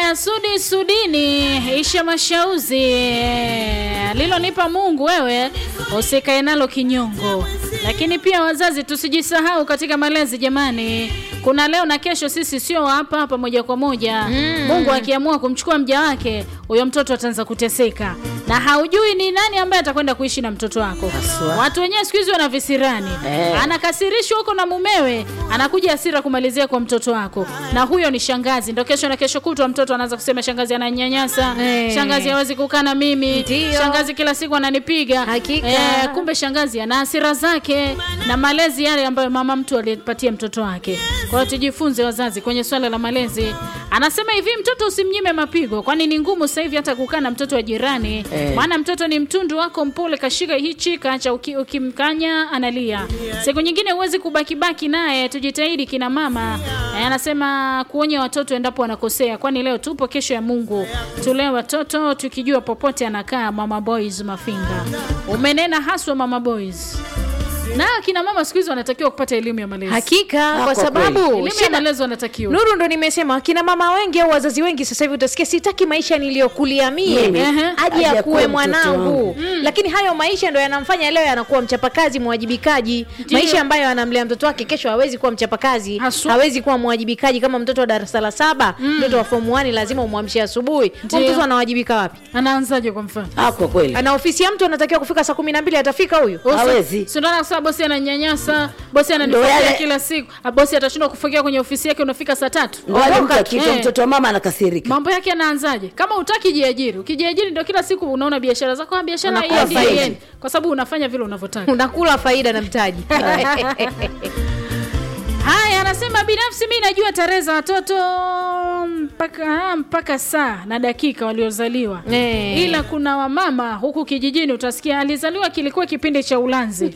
Haya, Sudi Sudini, Isha Mashauzi, lilonipa Mungu wewe usikae nalo kinyongo. Lakini pia wazazi, tusijisahau katika malezi jamani. Kuna leo na kesho, sisi sio hapa hapa moja kwa moja. Mungu akiamua kumchukua mja wake, huyo mtoto ataanza kuteseka, na haujui ni nani ambaye atakwenda kuishi na mtoto wako. Haswa. Watu wenyewe siku hizi wana visirani Eh. anakasirishwa huko na mumewe, anakuja hasira kumalizia kwa mtoto wako, na huyo ni shangazi. Ndo kesho na kesho kutwa mtoto anaanza kusema shangazi ananyanyasa, Eh. shangazi hawezi kukaa na mimi, Ndio. shangazi kila siku ananipiga. Hakika. Eh, kumbe shangazi ana hasira zake na malezi yale ambayo mama mtu alipatia mtoto wake. Kwa hiyo tujifunze wazazi kwenye swala la malezi. Anasema hivi, mtoto usimnyime mapigo, kwani ni ngumu sasa hivi hata kukaa na mtoto wa jirani Eh. maana mtoto ni mtundu wako mpole, kashika hichi kaacha, uki- ukimkanya analia. Siku nyingine huwezi kubakibaki naye. Tujitahidi kina mama. Eh, anasema kuonya watoto endapo wanakosea, kwani leo tupo, kesho ya Mungu. Tulee watoto tukijua popote anakaa. Mama Boys Mafinga, umenena haswa Mama Boys. Na kina mama siku hizi wanatakiwa kupata elimu ya malezi. Hakika, Ah, kwa kwa sababu Elimu ya shida malezi wanatakiwa. Nuru ndo nimesema akina mama wengi au wazazi wengi sasa hivi utasikia sitaki maisha niliyokulia mie Mimi. aje Aje akuwe akuwe mtoto mwanangu wangu. lakini hayo maisha ndo yanamfanya leo yanakuwa mchapakazi mwajibikaji Ndiyo. maisha ambayo anamlea mtoto wake kesho hawezi kuwa mchapakazi Haswa. hawezi kuwa mwajibikaji kama mtoto wa darasa la saba mtoto wa form 1 lazima umwamshe asubuhi Huyo Ndiyo. mtoto anawajibika wapi Anaanzaje kwa mfano? Ah, kwa kweli ana ofisi ya mtu anatakiwa kufika saa kumi na mbili atafika huyu hawezi. Si ndo kusema bosi ananyanyasa, bosi Ndo ananifukia yale- kila siku. Ah, Bosi atashindwa kufukia kwenye ofisi yake unafika saa tatu. Ndo wale mtu Ondoka. akiitwa Eh. mtoto wa mama anakasirika. Mambo yake yanaanzaje? Kama utaki jiajiri, ukijiajiri ndio kila siku unaona biashara zako, ah, biashara Unakula haiendi, faida. haiendi. kwa sababu unafanya vile unavyotaka. unakula faida na mtaji Haya, anasema binafsi mi najua tarehe za watoto mpaka ah, mpaka saa na dakika waliozaliwa Eh. ila kuna wamama huku kijijini utasikia alizaliwa kilikuwa kipindi cha ulanzi.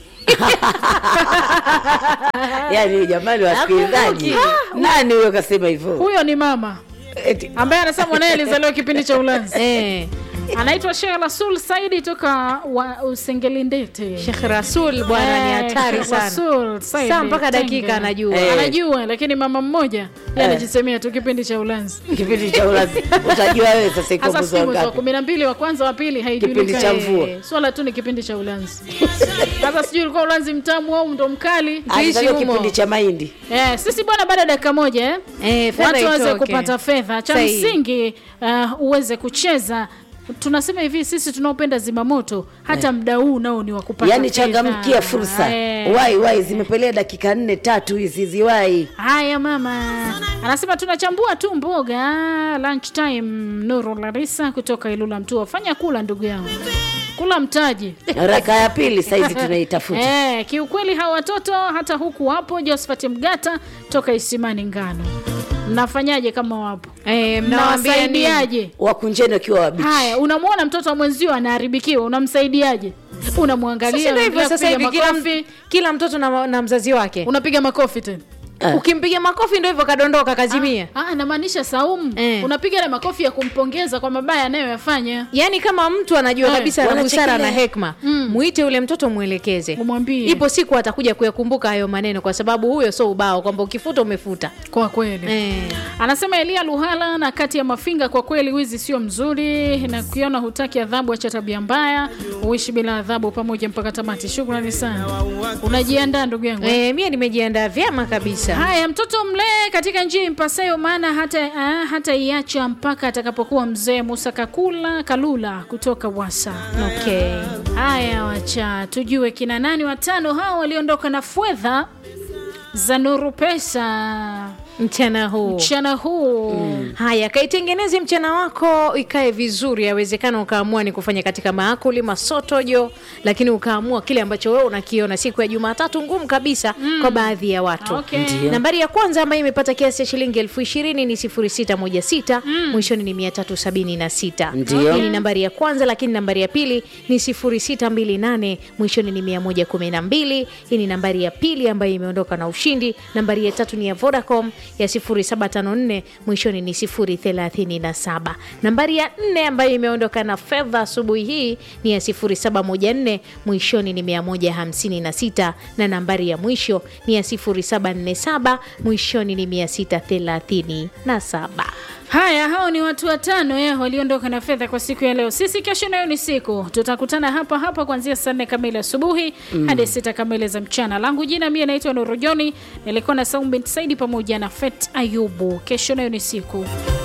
Yaani jamani wasikilizaji. Nani huyo kasema hivyo? Huyo ni mama Eti ambaye anasema mwanaye alizaliwa kipindi cha ulanzi. eh. Anaitwa Sheikh Rasul Saidi toka wa Usengelindete. Sheikh Rasul bwana ni Eh, hatari sana Rasul Saidi saa mpaka Tenge. dakika anajua Eh. Anajua, lakini mama mmoja yeye Eh. anajisemea tu kipindi cha ulanzi. kipindi cha ulazi. Utajua wewe sasa iko Hasa mwezi sijui wa mwezi wa ngapi? kumi na mbili wa kwanza wa pili haijulikani. Kipindi cha mvua. Eh, Swala tu ni kipindi cha ulanzi. Sasa sijui ulikuwa ulanzi mtamu au ndo mkali. Alizaliwa humo. kipindi cha mahindi. Eh, sisi bwana, baada ya dakika moja eh, Eh, fedha watu waweze itoke. kupata fedha. Cha Sahihi. msingi uh, uweze kucheza. Tunasema hivi sisi tunaopenda zimamoto hata mda huu nao ni wa kupata Yaani fedha. changamkia fursa. Eh. Wai wai zimepelea dakika nne tatu hizi ziwai. Haya mama, anasema tunachambua tu mboga lunch time. Nuru Larisa kutoka Ilula Mtua, fanya kula ndugu yangu, kula mtaji. Raka ya pili saizi tunaitafuta. Eh, kiukweli hawa watoto hata huku wapo. Josephat Mgata toka Isimani Ngano, mnafanyaje kama wapo? Eh, mnawaambia nini? Mnawasaidiaje? Wakunjeni wakiwa wabichi. Haya, unamwona mtoto wa mwenzio anaharibikiwa, unamsaidiaje? Unamwangalia, Sasa ndio hivyo unaendelea sasa hivi kupiga kila, makofi, kila mtoto na, na mzazi wake unapiga makofi tena. Ah. ukimpiga makofi ndio hivyo kadondoka kazimia Ah, namaanisha Saumu, Eh. unapiga ile makofi ya kumpongeza kwa mabaya anayoyafanya. yaani kama mtu anajua Eh, kabisa ana busara na wanachekelea. hekma muite ule mtoto mwelekeze Umwambie. ipo siku atakuja kuyakumbuka hayo maneno kwa sababu huyo sio ubao kwamba ukifuta umefuta Kwa kweli eh. Anasema Elia Luhala na kati ya Mafinga, kwa kweli wizi sio mzuri, na kuiona hutaki adhabu, acha tabia mbaya, uishi bila adhabu pamoja mpaka tamati. Shukrani sana, unajiandaa ndugu yangu. Eh, mie nimejiandaa vyema kabisa Haya, mtoto mlee katika njia impasayo, maana hata ah, hata iacha mpaka atakapokuwa mzee. Musa Kakula Kalula kutoka Wasa. okay. Haya, wacha tujue kina nani watano hao waliondoka na fedha za Nuru Pesa mchana huu mchana huu. haya kaitengeneze mchana wako ikae vizuri yawezekana ukaamua ni kufanya katika maakuli masotojo lakini ukaamua kile ambacho wewe unakiona siku ya jumatatu ngumu kabisa kwa baadhi ya watu Okay. Ndiyo. nambari ya kwanza ambayo imepata kiasi cha shilingi elfu ishirini ni 0616 mwishoni ni 376 Ndiyo. hii ni nambari ya kwanza lakini nambari ya pili ni 0628 mwishoni ni 112 hii ni nambari ya pili ambayo imeondoka na ushindi nambari ya tatu ni ya vodacom ya 0754 mwishoni ni 037 nambari ya nne ambayo imeondoka na fedha asubuhi hii ni ya 0714 mwishoni ni 156 na nambari ya mwisho ni ya 0747 mwishoni ni 637 Haya, hao ni watu watano eh, waliondoka na fedha kwa siku ya leo. Sisi kesho nayo ni siku, tutakutana hapa hapa kuanzia saa nne kamili asubuhi hadi sita kamili za mchana. Langu jina mie naitwa Nuru Joni, nilikuwa na Saumbent Saidi pamoja na Fet Ayubu. Kesho nayo ni siku.